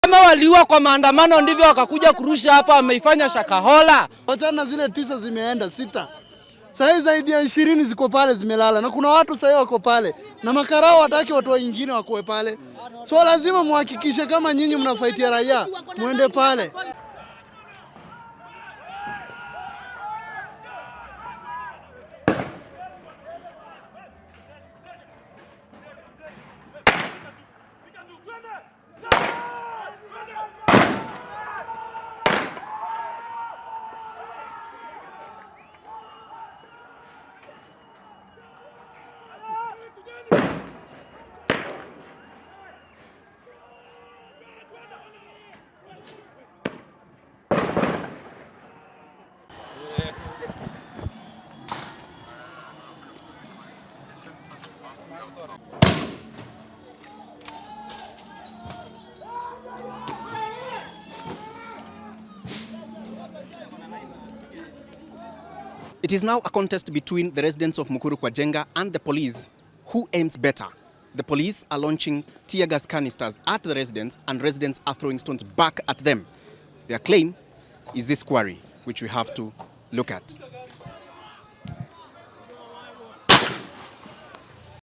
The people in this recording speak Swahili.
Kama waliua kwa maandamano ndivyo wakakuja kurusha hapa, wameifanya Shakahola. Wachana zile tisa zimeenda sita, sahii zaidi ya ishirini ziko pale zimelala, na kuna watu sahii wako pale na makarao wataki watu wengine wakoe pale, so lazima muhakikishe kama nyinyi mnafaitia raia muende pale. It is now a contest between the residents of Mukuru Kwajenga and the police. Who aims better? The police are launching tear gas canisters at the residents, and residents are throwing stones back at them. Their claim is this quarry, which we have to look at.